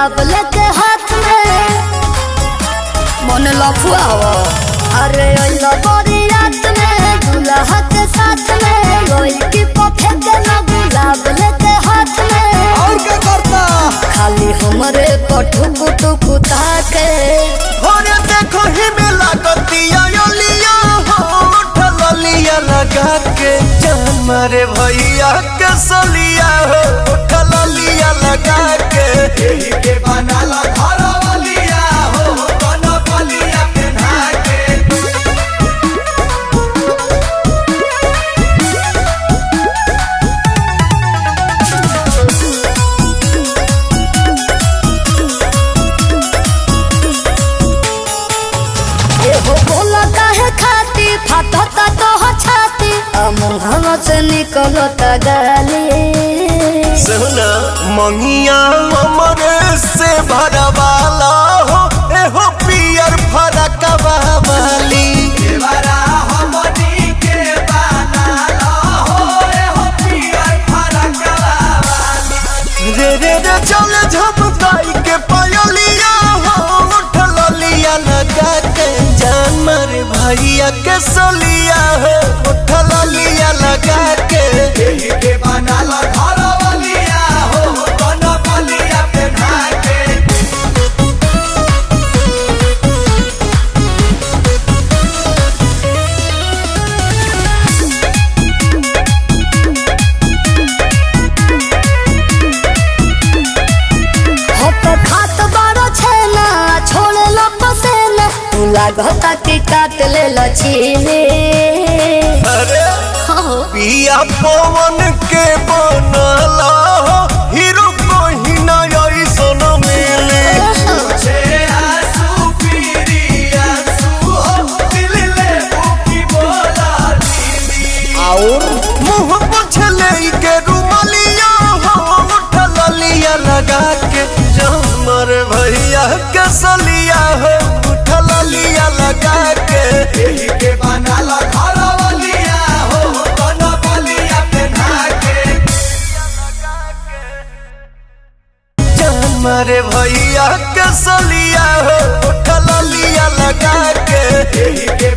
गुलाब लेके हाथ में मन लफुआ हो अरे ओइला बड़ी रात में दुल्हा के साथ में लोई की पफे के ना गुलाब लेके हाथ में और क्या करता खाली हमरे पठुक टुक ताके अरे देखो ही में लागतिया योलिया हो ठललिया लगा के जान मारे भैया के सलिया हो ठललिया लगा के यही के बनाला घर वालिया हो बन बलिया के नाके एहो बोला काहे खाती फाटता तो हो छाती अमुहवा से निकलता गाली सुना मंगिया हमरे से भरवाला हो एहो पियर फरक वाली रे रे रे चल झपकाई के पयलिया हो उठलिया लगा के जान मारे भैया के सलिया हो उठलिया लगा के यही के बनाला घर वालिया हो बन बलिया पे ढाके हो तो खात बारो छेना छोड़े लो पसेना तू लागता कि काट ले लचीले अरे हो पिया पवन के बनला हो हीरो कोही ना ऐसन मिले और मुंह पोछले के रुमालिया हो उठलिया लगा के जमर भैया के सलिया हो उठलिया लगा के यही के बनाला घर वालिया हो बन बलिया पे ढाके जान मारे भैया के सलिया हो उठलिया लगा के यही के